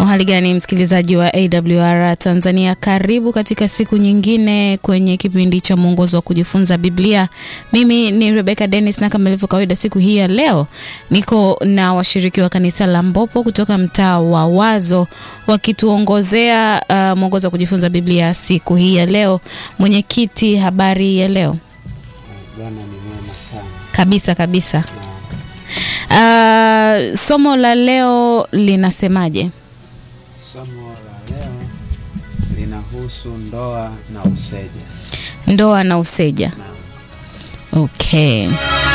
Uhali gani msikilizaji wa AWR Tanzania, karibu katika siku nyingine kwenye kipindi cha mwongozo wa kujifunza Biblia. Mimi ni Rebecca Dennis, na kama ilivyo kawaida, siku hii ya leo niko na washiriki wa kanisa la Mbopo kutoka mtaa wa Wazo wakituongozea uh, mwongozo wa kujifunza Biblia siku hii ya leo. Mwenyekiti, habari ya leo? Bwana ni mwema sana. Kabisa kabisa. Uh, somo la leo linasemaje? Somo la leo linahusu ndoa na useja. Ndoa na useja. Naam. Okay.